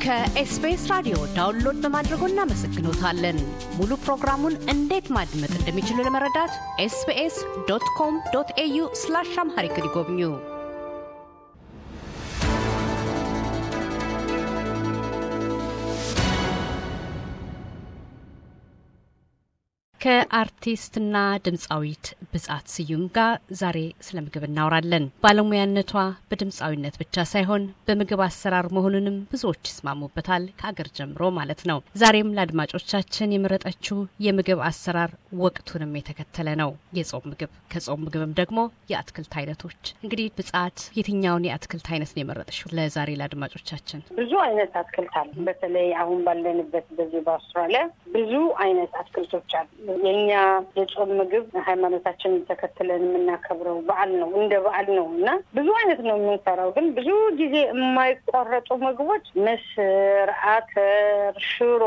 ከኤስቢኤስ ራዲዮ ዳውንሎድ በማድረጎ እናመሰግኖታለን። ሙሉ ፕሮግራሙን እንዴት ማድመጥ እንደሚችሉ ለመረዳት ኤስቢኤስ ዶት ኮም ዶት ኤዩ ስላሽ አምሃሪክ ይጎብኙ። ከአርቲስትና ድምፃዊት ብጻት ስዩም ጋር ዛሬ ስለ ምግብ እናወራለን። ባለሙያነቷ በድምፃዊነት ብቻ ሳይሆን በምግብ አሰራር መሆኑንም ብዙዎች ይስማሙበታል፣ ከአገር ጀምሮ ማለት ነው። ዛሬም ለአድማጮቻችን የመረጠችው የምግብ አሰራር ወቅቱንም የተከተለ ነው፣ የጾም ምግብ። ከጾም ምግብም ደግሞ የአትክልት አይነቶች። እንግዲህ ብጻት የትኛውን የአትክልት አይነት ነው የመረጠችው ለዛሬ ለአድማጮቻችን? ብዙ አይነት አትክልት አሉ። በተለይ አሁን ባለንበት በዚህ በአውስትራሊያ ብዙ አይነት አትክልቶች አሉ። የኛ የጾም ምግብ ሃይማኖታችንን ተከትለን የምናከብረው በዓል ነው፣ እንደ በዓል ነው እና ብዙ አይነት ነው የምንሰራው። ግን ብዙ ጊዜ የማይቋረጡ ምግቦች ምስር፣ አተር፣ ሽሮ፣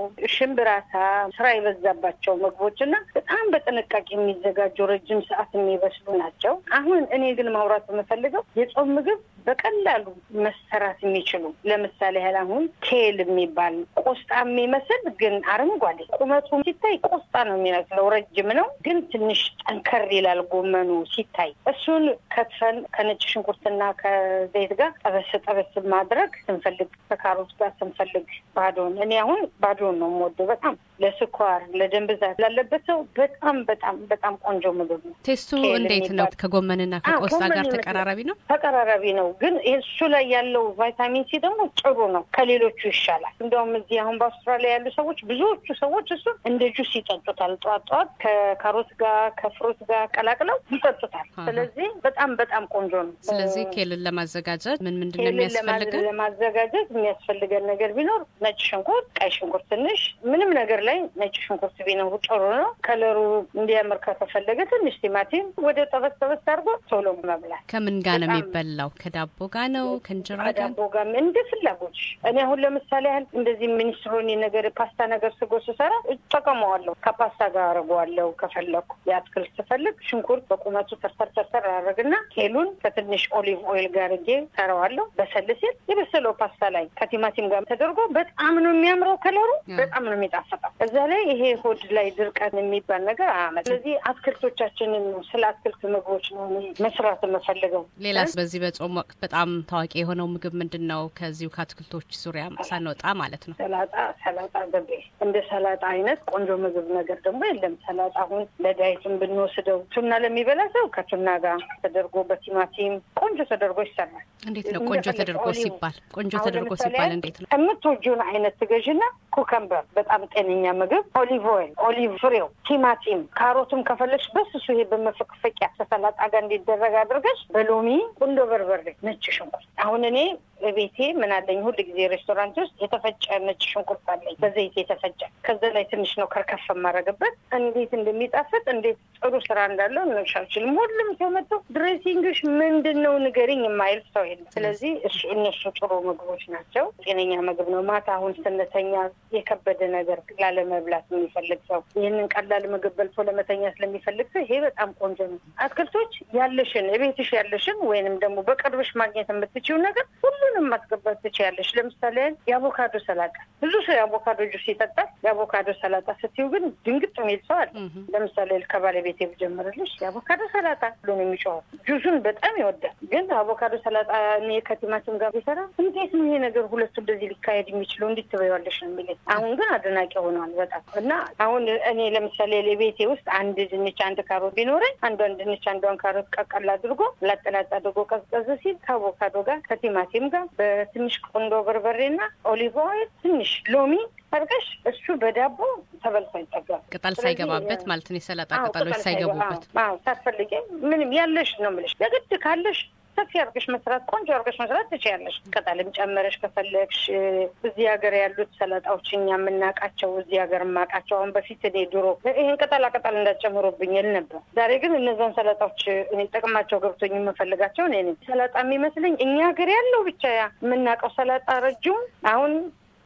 ሽምብራታ ስራ የበዛባቸው ምግቦች እና በጣም በጥንቃቄ የሚዘጋጁ ረጅም ሰዓት የሚበስሉ ናቸው። አሁን እኔ ግን ማውራት የምፈልገው የጾም ምግብ በቀላሉ መሰራት የሚችሉ ለምሳሌ ያህል አሁን ኬል የሚባል ቆስጣ የሚመስል ግን አረንጓዴ ቁመቱ ሲታይ ቆስጣ ነው የሚመስለው። ረጅም ነው ግን ትንሽ ጠንከር ይላል ጎመኑ ሲታይ። እሱን ከትፈን ከነጭ ሽንኩርትና ከዘይት ጋር ጠበስ ጠበስ ማድረግ ስንፈልግ፣ ከካሮት ጋር ስንፈልግ ባዶን። እኔ አሁን ባዶን ነው የምወደው በጣም ለስኳር ለደም ብዛት ላለበት ሰው በጣም በጣም በጣም ቆንጆ ምግብ ነው። ቴስቱ እንዴት ነው? ከጎመንና ከቆስጣ ጋር ተቀራራቢ ነው? ተቀራራቢ ነው ግን እሱ ላይ ያለው ቫይታሚን ሲ ደግሞ ጥሩ ነው፣ ከሌሎቹ ይሻላል። እንደውም እዚህ አሁን በአውስትራሊያ ያሉ ሰዎች ብዙዎቹ ሰዎች እሱ እንደ ጁስ ይጠጡታል። ጠዋት ጠዋት ከካሮት ጋር ከፍሩት ጋር ቀላቅለው ይጠጡታል። ስለዚህ በጣም በጣም ቆንጆ ነው። ስለዚህ ኬልን ለማዘጋጀት ምን ምንድን ነው የሚያስፈልገን? ለማዘጋጀት የሚያስፈልገን ነገር ቢኖር ነጭ ሽንኩርት፣ ቀይ ሽንኩርት ትንሽ፣ ምንም ነገር ላይ ነጭ ሽንኩርት ቢኖሩ ጥሩ ነው። ከለሩ እንዲያምር ከተፈለገ ትንሽ ቲማቲም ወደ ጠበስ ጠበስ አድርጎ ቶሎ መብላት። ከምን ጋር ነው የሚበላው? ከዳቦ ጋር ነው ከእንጀራ ጋር? ከዳቦ ጋር እንደ ፍላጎች። እኔ አሁን ለምሳሌ ያህል እንደዚህ ሚኒስትሮኒ ነገር ፓስታ ነገር ስጎ ስሰራ እጠቀመዋለሁ። ከፓስታ ጋር አድርገዋለሁ። ከፈለኩ የአትክልት ስፈልግ ሽንኩርት በቁመቱ ተርተር ተርተር አደረግና ኬሉን ከትንሽ ኦሊቭ ኦይል ጋር አድርጌ ሰራዋለሁ። በሰል ሲል የበሰለው ፓስታ ላይ ከቲማቲም ጋር ተደርጎ በጣም ነው የሚያምረው። ከለሩ በጣም ነው የሚጣፍጠው። እዛ ላይ ይሄ ሆድ ላይ ድርቀት የሚባል ነገር አያመጣም። ስለዚህ አትክልቶቻችንን ስለ አትክልት ምግቦች ነው መስራት የምፈልገው። ሌላስ በዚህ በጾም ወቅት በጣም ታዋቂ የሆነው ምግብ ምንድን ነው? ከዚሁ ከአትክልቶች ዙሪያ ሳንወጣ ማለት ነው። ሰላጣ ሰላጣ ገቤ እንደ ሰላጣ አይነት ቆንጆ ምግብ ነገር ደግሞ የለም። ሰላጣ አሁን ለዳይትም ብንወስደው ቱና ለሚበላ ሰው ከቱና ጋር ተደርጎ በቲማቲም ቆንጆ ተደርጎ ይሰራል። እንዴት ነው ቆንጆ ተደርጎ ሲባል? ቆንጆ ተደርጎ ሲባል እንዴት ነው? የምትወጂውን አይነት ትገዥና ኩከምበር በጣም ጤነኛ ምግብ፣ ኦሊቭ ኦይል፣ ኦሊቭ ፍሬው፣ ቲማቲም፣ ካሮትም ከፈለግሽ በስሱ ይሄ በመፈቅፈቂያ ከሰላጣ ጋር እንዲደረግ አድርገሽ በሎሚ ቁንዶ በርበሬ፣ ነጭ ሽንኩርት አሁን እኔ ቤቴ ምን አለኝ ሁል ጊዜ ሬስቶራንት ውስጥ የተፈጨ ነጭ ሽንኩርት አለኝ በዘይት የተፈጨ ከዛ ላይ ትንሽ ነው ከርከፍ የማደርግበት እንዴት እንደሚጣፍጥ እንዴት ጥሩ ስራ እንዳለው እንሽ አልችልም ሁሉም ሰው መጥቶ ድሬሲንግሽ ምንድን ነው ንገሪኝ የማይል ሰው የለም ስለዚህ እሱ እነሱ ጥሩ ምግቦች ናቸው ጤነኛ ምግብ ነው ማታ አሁን ስንተኛ የከበደ ነገር ላለመብላት የሚፈልግ ሰው ይህንን ቀላል ምግብ በልቶ ለመተኛ ስለሚፈልግ ሰው ይሄ በጣም ቆንጆ ነው አትክልቶች ያለሽን ቤትሽ ያለሽን ወይንም ደግሞ በቅርብሽ ማግኘት የምትችይው ነገር ሁሉንም ማስገባት ትችያለሽ። ለምሳሌ የአቮካዶ ሰላጣ ብዙ ሰው የአቮካዶ ጁስ ይጠጣል። የአቮካዶ ሰላጣ ስትዩ ግን ድንግጥ የሚል ሰው አለ። ለምሳሌ ከባለቤቴ ብጀምርልሽ የአቮካዶ ሰላጣ ብሎ ነው የሚጮኸው። ጁሱን በጣም ይወዳል። ግን አቮካዶ ሰላጣ እኔ ከቲማቲም ጋር ቢሰራ እንዴት ነው ይሄ ነገር ሁለቱ እንደዚህ ሊካሄድ የሚችለው እንዴት ትበይዋለሽ ነው የሚለኝ። አሁን ግን አድናቂ ሆኗል በጣም እና አሁን እኔ ለምሳሌ ለቤቴ ውስጥ አንድ ድንች አንድ ካሮት ቢኖረኝ አንዷን ድንች አንዷን ካሮት ቀቀል አድርጎ ላጠላጥ አድርጎ ቀዝቀዝ ሲል ከአቮካዶ ጋር ከቲማቲም ጋር በትንሽ ቆንዶ በርበሬና ኦሊቭ ኦይል ትንሽ ሎሚ አድርገሽ እሱ በዳቦ ተበልቶ ይጠጋል። ቅጠል ሳይገባበት ማለት ነው። የሰላጣ ቅጠሎች ሳይገቡበት ሳትፈልጊ ምንም ያለሽ ነው የምልሽ። የግድ ካለሽ ሰፊ አድርገሽ መስራት ቆንጆ አድርገሽ መስራት ትችያለሽ። ቅጠልም ጨመረሽ ከፈለግሽ። እዚህ ሀገር ያሉት ሰላጣዎች እኛ የምናውቃቸው እዚህ ሀገር የማውቃቸው አሁን በፊት እኔ ድሮ ይህን ቅጠላ ቅጠል እንዳጨምሩብኝ ል ነበር። ዛሬ ግን እነዛን ሰላጣዎች እኔ ጥቅማቸው ገብቶኝ የምፈልጋቸው እኔ ሰላጣ የሚመስለኝ እኛ ሀገር ያለው ብቻ የምናውቀው ሰላጣ ረጅሙ አሁን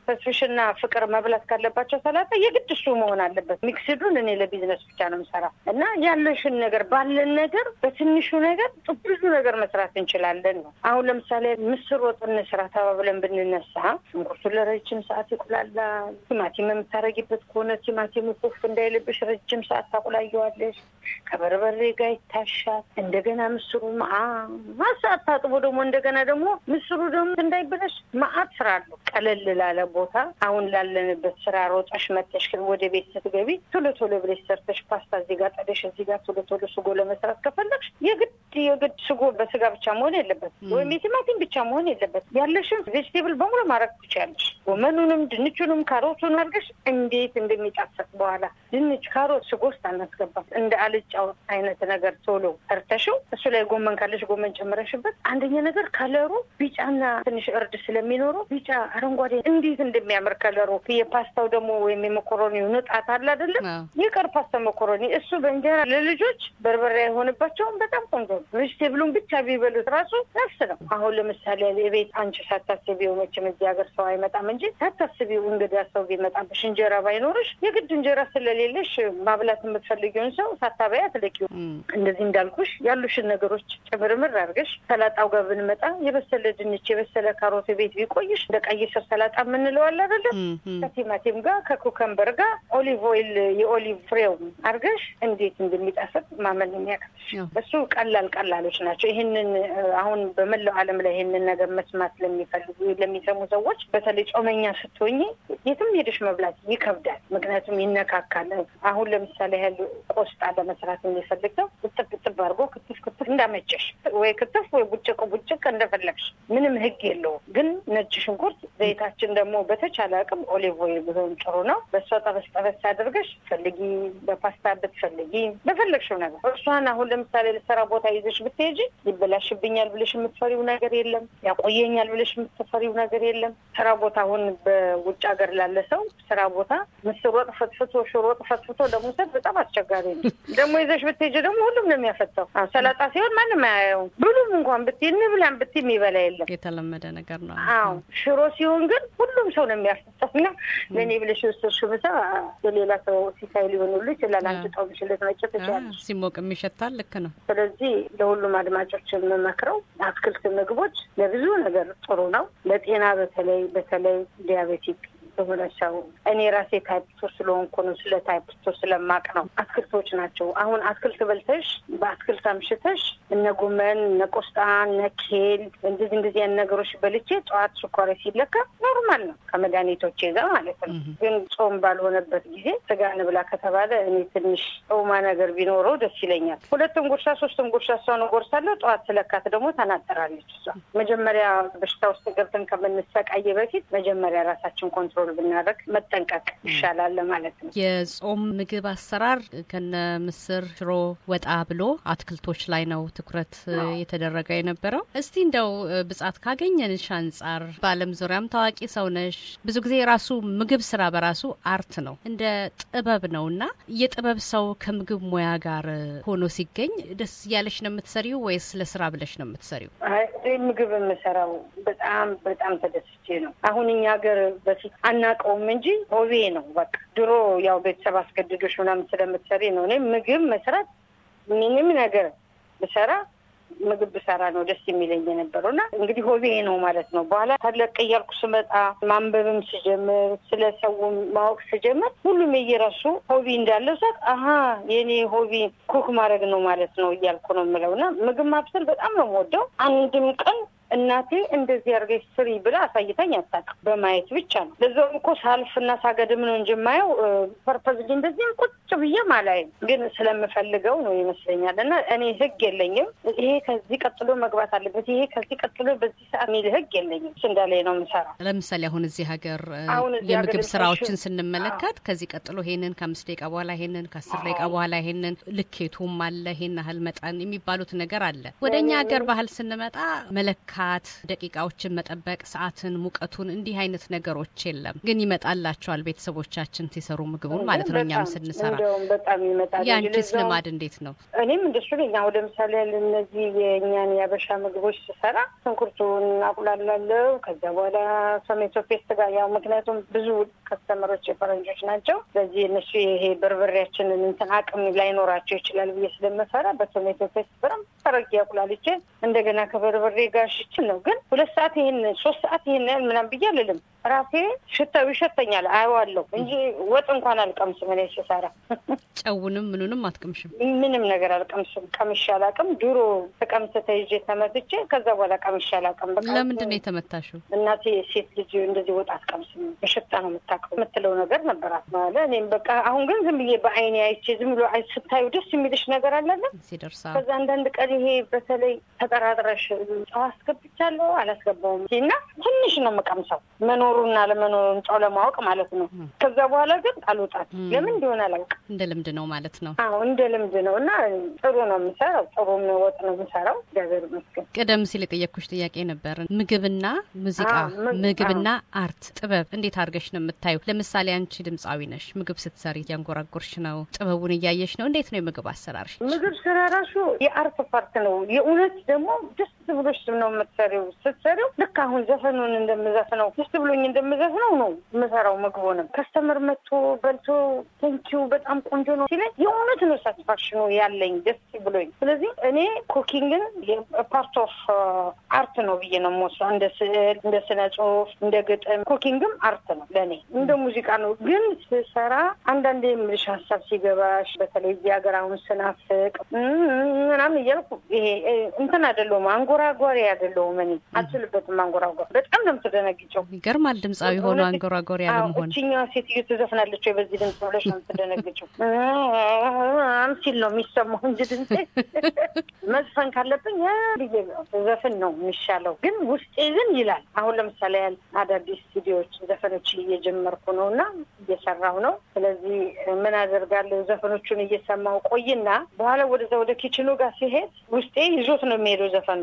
ተስፍሽና ፍቅር መብላት ካለባቸው ሰላጣ የግድ እሱ መሆን አለበት። ሚክስዱን እኔ ለቢዝነስ ብቻ ነው የምሰራ እና ያለሽን ነገር ባለን ነገር በትንሹ ነገር ብዙ ነገር መስራት እንችላለን ነው። አሁን ለምሳሌ ምስር ወጥ እንስራ ተባብለን ብንነሳ ሽንኩርቱ ለረጅም ሰዓት ይቁላላ። ቲማቲም የምታረጊበት ከሆነ ቲማቲሙ ኩፍ እንዳይልብሽ ረጅም ሰዓት ታቁላየዋለሽ። ከበርበሬ ጋር ይታሻል። እንደገና ምስሩ መዓት ሰዓት ታጥቦ ደግሞ እንደገና ደግሞ ምስሩ ደግሞ እንዳይበላሽ መዓት ስራ አለው። ቀለል ላለ ቦታ አሁን ላለንበት ስራ ሮጠሽ መጠሽ ወደ ቤት ስትገቢ ቶሎ ቶሎ ብለሽ ሰርተሽ ፓስታ እዚህ ጋር ጠደሽ እዚህ ጋር ቶሎ ቶሎ ስጎ ለመስራት ከፈለግሽ የግድ የግድ ስጎ በስጋ ብቻ መሆን የለበት ወይም የቲማቲም ብቻ መሆን የለበት። ያለሽን ቬጅቴብል በሙሉ ማድረግ ትችያለሽ። ጎመኑንም ድንቹንም ካሮቱን አድርገሽ እንዴት እንደሚጣፍጥ በኋላ ድንች፣ ካሮት ስጎ ውስጥ አናስገባም። እንደ አልጫው አይነት ነገር ቶሎ ሰርተሽው እሱ ላይ ጎመን ካለሽ ጎመን ጨምረሽበት አንደኛ ነገር ከለሩ ቢጫና ትንሽ እርድ ስለሚኖረው ቢጫ አረንጓዴ እንዴት እንደሚያምር ከለሩ። የፓስታው ደግሞ ወይም የመኮሮኒው ንጣት አለ አይደለም የቀር ፓስታ መኮሮኒ እሱ በእንጀራ ለልጆች በርበሬ አይሆንባቸውም። በጣም ቆንጆ ነው። ቬጅቴብሉን ብቻ ቢበሉት ራሱ ነፍስ ነው። አሁን ለምሳሌ የቤት አንቺ ሳታስቢው መቼም እዚህ ሀገር ሰው አይመጣም እንጂ ሳታስቢው እንግዳ ሰው ቢመጣብሽ እንጀራ ባይኖርሽ የግድ እንጀራ ስለሌለሽ ማብላት የምትፈልጊውን ሰው ሳታበያ ትልቂው። እንደዚህ እንዳልኩሽ ያሉሽን ነገሮች ጭምርምር አድርገሽ ሰላጣው ጋር ብንመጣ የበሰለ ድንች፣ የበሰለ ካሮት ቤት ቢቆይሽ እንደ ቀይ ስር ሰላጣ የምንለው አለ አይደለም ከቲማቲም ጋር ከኩከምበር ጋር ኦሊቭ ኦይል የኦሊቭ ፍሬው አድርገሽ እንዴት እንደሚጣፍጥ ማመን የሚያቅትሽ እሱ ቀላል ቀላሎች ናቸው። ይህንን አሁን በመላው ዓለም ላይ ይህንን ነገር መስማት ለሚፈልጉ ለሚሰሙ ሰዎች በተለይ ጾመኛ ስትሆኝ የትም ሄደሽ መብላት ይከብዳል። ምክንያቱም ይነካካል። አሁን ለምሳሌ ያህል ቆስጣ ለመስራት የሚፈልግ ሰው እጥብ እጥብ አድርጎ ክትፍ ክትፍ እንዳመቸሽ ወይ ክትፍ ወይ ቡጭቅ ቡጭቅ እንደፈለግሽ ምንም ህግ የለውም። ግን ነጭ ሽንኩርት ዘይታችን ደግሞ በተቻለ አቅም ኦሊቭ ኦይል ቢሆን ጥሩ ነው። በእሷ ጠበስ ጠበስ አድርገሽ ፈልጊ፣ በፓስታ ብትፈልጊ በፈለግሽው ነገር እሷን አሁን ለምሳሌ ለስራ ቦታ ይዘሽ ብትሄጂ ይበላሽብኛል ብለሽ የምትፈሪው ነገር የለም። ያቆየኛል ብለሽ የምትፈሪው ነገር የለም። ስራ ቦታ አሁን በውጭ ሀገር ላለ ሰው ስራ ቦታ ምስር ወጥ ፈትፍቶ ሽሮ ወጥ ፈትፍቶ ለመውሰድ በጣም አስቸጋሪ ነው። ደግሞ ይዘሽ ብትሄጂ ደግሞ ሁሉም ነው የሚያፈታው። ሰላጣ ሲሆን ማንም አያየውም። ብሉም እንኳን ብትይ እንብላም ብትይ የሚበላ የለም። የተለመደ ነገር ነው። አዎ ሽሮ ሲሆን ግን ሁሉም ሰው ነው የሚያፈታው እና ለእኔ ብለሽ የወሰድሽው ምሳ የሌላ ሰው ሲሳይ ሊሆኑሉ ይችላል። አንቺ ጦምሽለት መጭ ትችላለሽ። ሲሞቅም ይሸታል። ልክ ነው። ስለዚህ ለሁሉም አድማጮች የምመክረው አትክልት ምግቦች ለብዙ ነገር ጥሩ ነው። ለጤና በተለይ በተለይ ዲያቤቲክ የሆነ ሰው እኔ ራሴ ታይፕቶ ስለሆንኩ ነው። ስለ ታይፕቶ ስለማቅ ነው። አትክልቶች ናቸው። አሁን አትክልት በልተሽ በአትክልት አምሽተሽ እነ ጎመን፣ እነ ቆስጣ፣ እነ ኬል እንደዚህ እንደዚህ ያን ነገሮች በልቼ ጠዋት ስኳሬ ሲለካ ኖርማል ነው ከመድኃኒቶቼ ጋር ማለት ነው። ግን ጾም ባልሆነበት ጊዜ ስጋ እንብላ ከተባለ እኔ ትንሽ ጾማ ነገር ቢኖረው ደስ ይለኛል። ሁለትም ጉርሻ ሶስትም ጉርሻ እሷን እጎርሳለሁ። ጠዋት ስለካት ደግሞ ተናጠራለች። እሷ መጀመሪያ በሽታ ውስጥ ገብተን ከምንሰቃየ በፊት መጀመሪያ ራሳችን ኮንትሮል ብናደርግ መጠንቀቅ ይሻላል ማለት ነው። የጾም ምግብ አሰራር ከነ ምስር፣ ሽሮ ወጣ ብሎ አትክልቶች ላይ ነው ትኩረት የተደረገ የነበረው። እስቲ እንደው ብጻት ካገኘንሽ አንጻር በዓለም ዙሪያም ታዋቂ ሰው ነሽ። ብዙ ጊዜ የራሱ ምግብ ስራ በራሱ አርት ነው፣ እንደ ጥበብ ነው እና የጥበብ ሰው ከምግብ ሙያ ጋር ሆኖ ሲገኝ ደስ እያለሽ ነው የምትሰሪው ወይስ ለስራ ብለሽ ነው የምትሰሪው? ምግብ የምሰራው በጣም በጣም ተደስቼ ነው። አሁን እኛ ሀገር በፊት አናውቀውም እንጂ ሆቤ ነው በቃ። ድሮ ያው ቤተሰብ አስገድዶሽ ምናምን ስለምትሰሪ ነው። እኔ ምግብ መስራት ምንም ነገር ብሰራ ምግብ ብሰራ ነው ደስ የሚለኝ የነበረው እና እንግዲህ ሆቤ ነው ማለት ነው። በኋላ ተለቅ እያልኩ ስመጣ ማንበብም ስጀምር ስለ ሰው ማወቅ ስጀምር ሁሉም የየራሱ ሆቢ እንዳለው ሰት አሀ የኔ ሆቢ ኩክ ማድረግ ነው ማለት ነው እያልኩ ነው የምለው እና ምግብ ማብሰል በጣም ነው የምወደው። አንድም ቀን እናቴ እንደዚህ አድርገሽ ስሪ ብላ አሳይታኝ አታውቅም። በማየት ብቻ ነው። ለዛውም እኮ ሳልፍና ሳገድም ነው እንጂ የማየው ፐርፐዝ እንደዚህ ቁጭ ብዬም አላይም። ግን ስለምፈልገው ነው ይመስለኛል። እና እኔ ህግ የለኝም። ይሄ ከዚህ ቀጥሎ መግባት አለበት፣ ይሄ ከዚህ ቀጥሎ በዚህ ሰዓት የሚል ህግ የለኝም። እሱ እንዳለ ነው የምሰራው። ለምሳሌ አሁን እዚህ ሀገር አሁን እዚህ የምግብ ሀገር ስራዎችን ፋሽን- ስንመለከት ከዚህ ቀጥሎ ይሄንን ከአምስት ደቂቃ በኋላ ይሄንን ከአስር ደቂቃ በኋላ ይሄንን ልኬቱም አለ ይሄን ያህል መጠን የሚባሉት ነገር አለ። ወደ እኛ ሀገር ባህል ስንመጣ መለካት መትሃት፣ ደቂቃዎችን መጠበቅ፣ ሰዓትን፣ ሙቀቱን እንዲህ አይነት ነገሮች የለም። ግን ይመጣላቸዋል ቤተሰቦቻችን ሲሰሩ ምግቡን ማለት ነው። እኛም ስንሰራ እንደውም በጣም ይመጣል። ያንቺስ ልማድ እንዴት ነው? እኔም እንደሱ ነኝ። አሁን ለምሳሌ እነዚህ የእኛን የአበሻ ምግቦች ስሰራ ሽንኩርቱን አቁላላለሁ። ከዚያ በኋላ ቶሜቶ ፔስት ጋር ያው ምክንያቱም ብዙ ከስተመሮች የፈረንጆች ናቸው። ስለዚህ እነሱ ይሄ በርበሬያችንን እንትን አቅም ላይኖራቸው ይችላል ብዬ ስለምፈራ በቶሜቶ ፔስት በጣም ተረጊ አቁላልቼ እንደገና ከበርበሬ ጋር ሽችል ነው። ግን ሁለት ሰዓት ይሄን ሶስት ሰዓት ይሄን ያህል ምናምን ብዬ አልልም። ራሴ ሽታው ይሸተኛል፣ አየዋለሁ እንጂ ወጥ እንኳን አልቀምስም። እኔ ስሰራ ጨውንም ምኑንም አትቀምሽም? ምንም ነገር አልቀምስም። ቀምሼ አላውቅም። ድሮ ተቀምስ ተይዤ ተመትቼ ከዛ በኋላ ቀምሼ አላውቅም። በቃ ለምንድን ነው የተመታሽው? እናቴ ሴት ልጅ እንደዚህ ወጥ አትቀምስም በሽታ ነው የምታውቀው የምትለው ነገር ነበራት ማለ እኔም በቃ አሁን ግን ዝም ብዬ በአይኔ አይቼ ዝም ብሎ ስታዩ ደስ የሚልሽ ነገር አለለ ሲደርሳ ከዛ አንዳንድ ቀን ይሄ በተለይ ተጠራጥረሽ ጨው አስገብቻለሁ አላስገባውም እና ትንሽ ነው የምቀምሰው መኖሩና ለመኖሩን ጨው ለማወቅ ማለት ነው። ከዛ በኋላ ግን አልወጣት ለምን እንደሆነ አላውቅም። እንደ ልምድ ነው ማለት ነው። አዎ እንደ ልምድ ነው እና ጥሩ ነው የምሰራው። ጥሩ ወጥ ነው የምሰራው። እግዚአብሔር ይመስገን። ቀደም ሲል የጠየቅኩሽ ጥያቄ ነበር። ምግብና ሙዚቃ፣ ምግብና አርት ጥበብ እንዴት አድርገሽ ነው የምታዩ? ለምሳሌ አንቺ ድምፃዊ ነሽ። ምግብ ስትሰሪ እያንጎራጎርሽ ነው፣ ጥበቡን እያየሽ ነው። እንዴት ነው የምግብ አሰራርሽ? ምግብ ስራ ራሱ የአርት ፓርት ነው። የእውነት ደግሞ ደስ ብሎሽ ነው የምትሰሪው። ስትሰሪው ልክ አሁን ዘፈኑን እንደምዘፍነው ደስ ብሎኝ እንደምዘፍነው ነው የምሰራው። ምግቡንም ከስተመር መጥቶ በልቶ ቴንኪው በጣም ቆንጆ ነው ሲለኝ የእውነት ነው ሳቲስፋክሽኑ ያለኝ ደስ ብሎኝ። ስለዚህ እኔ ኩኪንግን ፓርት ኦፍ አርት ነው ብዬ ነው የምወስደው። እንደ ስዕል፣ እንደ ስነ ጽሁፍ፣ እንደ ግጥም ኩኪንግም አርት ነው ለእኔ እንደ ሙዚቃ ነው። ግን ስሰራ አንዳንዴ የምልሽ ሀሳብ ሲገባሽ በተለይ እዚህ ሀገር አሁን ስናፍቅ ምናምን እያልኩ ይሄ እንትን አይደለሁም አንጎራጓሪ አይደለሁም። እኔ አልችልበትም አንጎራጓር። በጣም ነው የምትደነግጨው። ይገርማል። ድምፃዊ ሆኖ አንጎራጓሪ ያለመሆን እችኛዋ ሴትዮ ትዘፍናለች ወይ በዚህ ድምፅ ብለሽ ነው የምትደነግጨው። ሲል ነው የሚሰማው እንጂ ድምፄ መዝፈን ካለብኝ ብዬ ዘፍን ነው የሚሻለው። ግን ውስጤ ግን ይላል። አሁን ለምሳሌ ያህል አዳዲስ ስቱዲዮዎች ዘፈኖች እየጀመርኩ ነው እና እየሰራሁ ነው። ስለዚህ ምን አደርጋለሁ ዘፈኖቹን እየሰማሁ ቆይና በኋላ ወደዛ ወደ ኪችኑ ጋር ሲሄድ ውስጤ ይዞት ነው የሚሄደው ዘፈኑ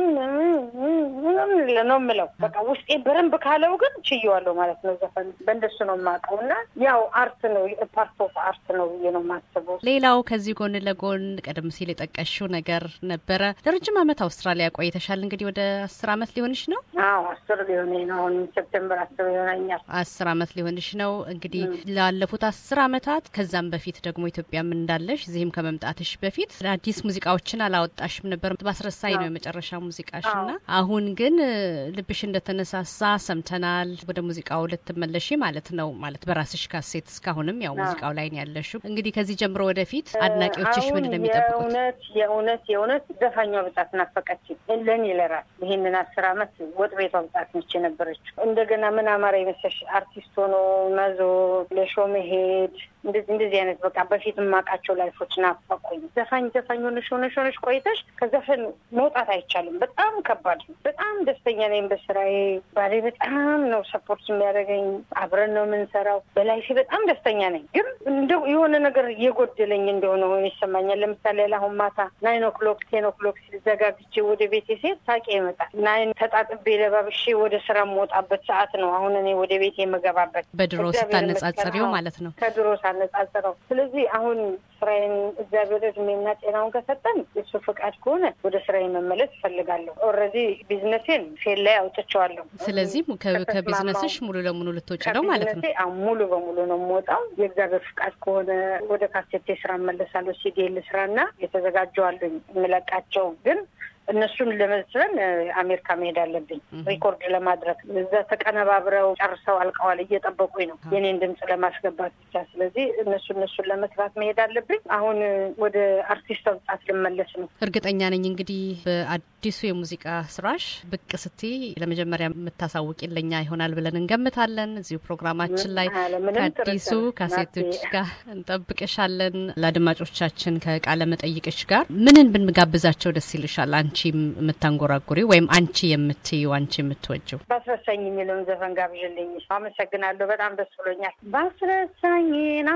ነው የምለው። በቃ ውስጤ በረንብ ካለው ግን ችየዋለሁ ማለት ነው ዘፈኑ። በእንደሱ ነው የማውቀው እና ያው አርት ነው ፓርት ኦፍ አርት ነው ብዬ ነው የማስበው። ሌላው ከዚህ ጎን ለጎን ቀደም ሲል የጠቀሽው ነገር ነበረ። ለረጅም ዓመት አውስትራሊያ ቆይተሻል። እንግዲህ ወደ አስር ዓመት ሊሆንሽ ነው? አዎ አስር ሊሆነኝ ነው። አሁን ሴፕቴምበር አስር ይሆነኛል። አስር ዓመት ሊሆንሽ ነው። እንግዲህ ላለፉት አስር ዓመታት ከዛም በፊት ደግሞ ኢትዮጵያም እንዳለሽ እዚህም ከመምጣትሽ በፊት አዲስ ሙዚቃዎችን አላወጣሽም ነበር። በአስረሳይ ነው የመጨረሻ ሙዚቃሽ እና አሁን ግን ልብሽ እንደተነሳሳ ሰምተናል። ወደ ሙዚቃው ልትመለሺ ማለት ነው ማለት በራስሽ ካሴት እስካሁንም ያው ሙዚቃው ላይ ነው ያለሽው። እንግዲህ ከዚህ ጀምሮ ወደፊት አድናቂዎችሽ ምን እንደሚጠብቁት የእውነት የእውነት የእውነት ዘፋኛ ብጣት ናፈቀች ለእኔ ለራስ ይህንን አስር ዓመት ወጥ ቤቷ ብጣት ነች የነበረችው። እንደገና ምን አማራ የመሰለሽ አርቲስት ሆኖ መዞ ለሾ መሄድ እንደዚህ እንደዚህ አይነት በቃ በፊት የማውቃቸው ላይፎች ናፈቁኝ። ዘፋኝ ዘፋኝ ሆነሽ ሆነሽ ሆነሽ ቆይተሽ ከዘፈን መውጣት አይቻልም። በጣም ከባድ ነው። በጣም ደስተኛ ነኝ በስራዬ። ባሌ በጣም ነው ሰፖርት የሚያደርገኝ። አብረን ነው የምንሰራው። በላይፌ በጣም ደስተኛ ነኝ። ግን እንደው የሆነ ነገር እየጎደለኝ እንደሆነ ሆኖ ይሰማኛል። ለምሳሌ አሁን ማታ ናይን ኦክሎክ ቴን ኦክሎክ ሲዘጋግቼ ወደ ቤቴ ሴት ሳቄ ይመጣል። ናይን ተጣጥቤ ለባብሼ ወደ ስራ የምወጣበት ሰዓት ነው አሁን እኔ ወደ ቤቴ የምገባበት። በድሮ ስታነጻጽሪው ማለት ነው ከድሮ ሳነጻጽረው። ስለዚህ አሁን ስራዬን እግዚአብሔር እድሜና ጤናውን ከሰጠን የሱ ፈቃድ ከሆነ ወደ ስራዬ መመለስ እፈልጋለሁ። ኦልሬዲ ቢዝነሴን ፌል ላይ አውጥቼዋለሁ። ስለዚህ ከቢዝነስሽ ሙሉ ለሙሉ ልትወጪ ነው ማለት ነው? ሙሉ በሙሉ ነው የምወጣው። የእግዚአብሔር ፍቃድ ከሆነ ወደ ካሴቴ ስራ እመለሳለሁ። ሲዲኤል ስራና የተዘጋጀዋለኝ የምለቃቸው ግን እነሱን ለመስለን አሜሪካ መሄድ አለብኝ ሪኮርድ ለማድረግ እዛ ተቀነባብረው ጨርሰው አልቀዋል። እየጠበቁኝ ነው የኔን ድምፅ ለማስገባት ብቻ። ስለዚህ እነሱ እነሱን ለመስራት መሄድ አለብኝ። አሁን ወደ አርቲስት መምጣት ልመለስ ነው። እርግጠኛ ነኝ እንግዲህ በአዲሱ የሙዚቃ ስራሽ ብቅ ስትይ ለመጀመሪያ የምታሳውቅ ለኛ ይሆናል ብለን እንገምታለን። እዚሁ ፕሮግራማችን ላይ ከአዲሱ ካሴቶች ጋር እንጠብቅሻለን። ለአድማጮቻችን ከቃለ መጠይቅሽ ጋር ምንን ብንጋብዛቸው ደስ ይልሻል? አንቺ የምታንጎራጉሪ ወይም አንቺ የምትዩ አንቺ የምትወጂው ባስረሳኝ የሚለውን ዘፈን ጋብዥልኝ። አመሰግናለሁ። በጣም ደስ ብሎኛል። ባስረሳኝ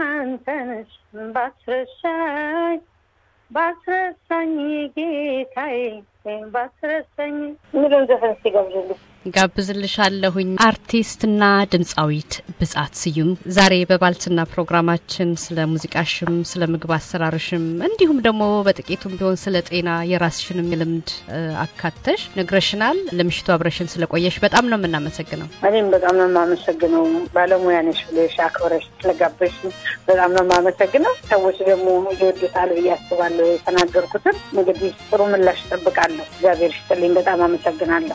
አንተንሽ ባስረሳኝ ባስረሳኝ ጌታዬ ባስረሳኝ የሚለውን ዘፈን ሲጋብዝልኝ ጋብዝልሻለሁኝ። አርቲስትና ድምፃዊት ብጻት ስዩም ዛሬ በባልትና ፕሮግራማችን ስለ ሙዚቃሽም ስለ ምግብ አሰራርሽም እንዲሁም ደግሞ በጥቂቱም ቢሆን ስለ ጤና የራስሽንም ልምድ አካተሽ ነግረሽናል። ለምሽቱ አብረሽን ስለቆየሽ በጣም ነው የምናመሰግነው። እኔም በጣም ነው የማመሰግነው። ባለሙያ ነሽ ብለሽ አክብረሽ ስለጋበሽ በጣም ነው የማመሰግነው። ሰዎች ደግሞ ይወዱታል ብዬ አስባለሁ። የተናገርኩትን እንግዲህ ጥሩ ምላሽ እጠብቃለሁ። እግዚአብሔር ይስጥልኝ። በጣም አመሰግናለሁ።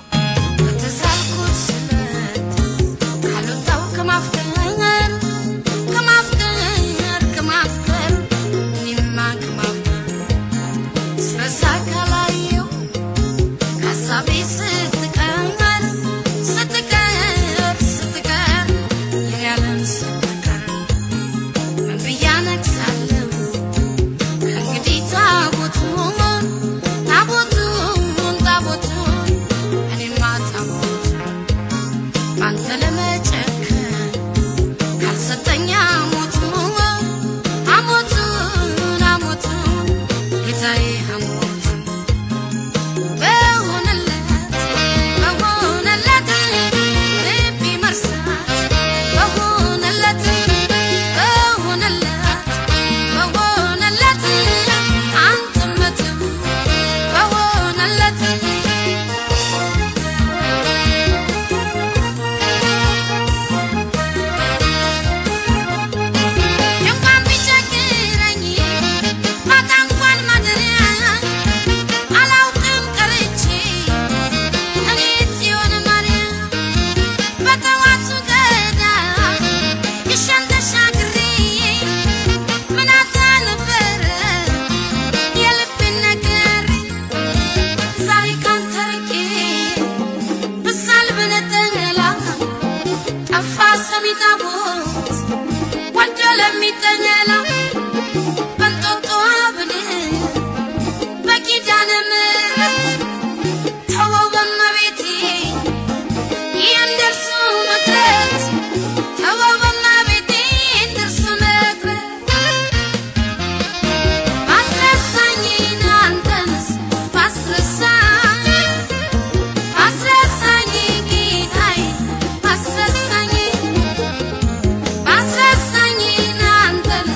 Asrasani, Asrasani, Nantan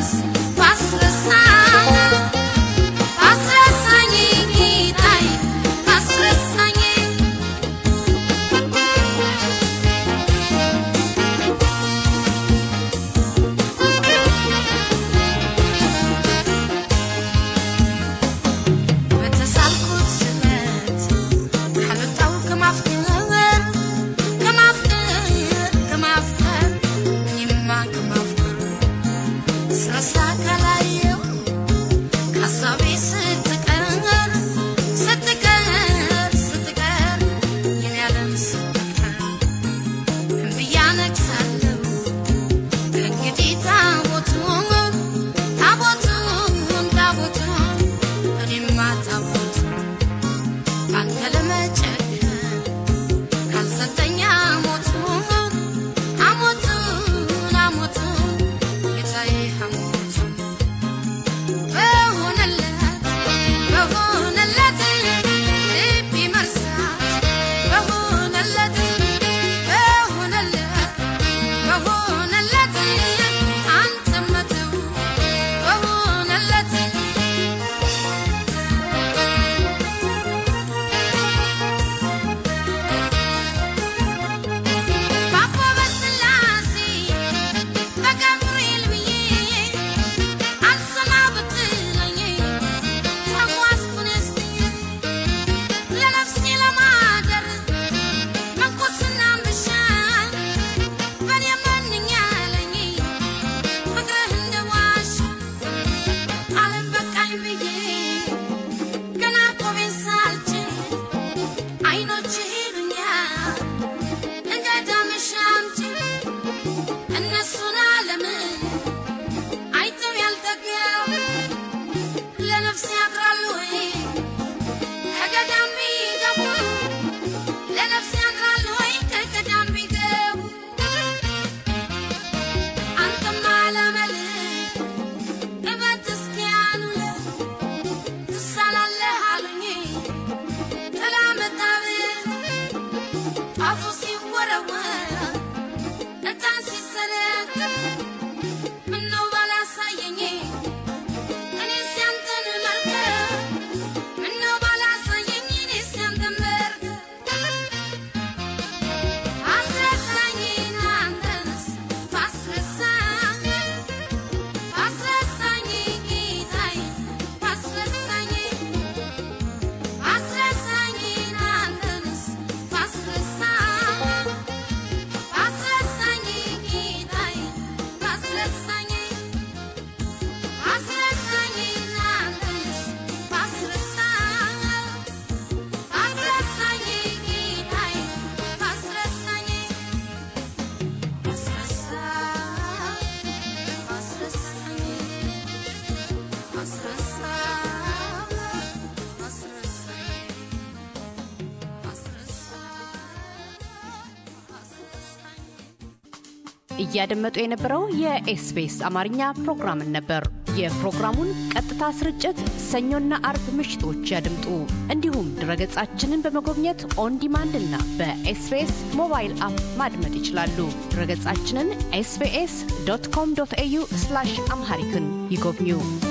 እያደመጡ የነበረው የኤስቢኤስ አማርኛ ፕሮግራምን ነበር። የፕሮግራሙን ቀጥታ ስርጭት ሰኞና አርብ ምሽቶች ያድምጡ። እንዲሁም ድረገጻችንን በመጎብኘት ኦን ዲማንድ እና በኤስቢኤስ ሞባይል አፕ ማድመጥ ይችላሉ። ድረገጻችንን ኤስቢኤስ ዶት ኮም ዶት ኤዩ አምሃሪክን ይጎብኙ።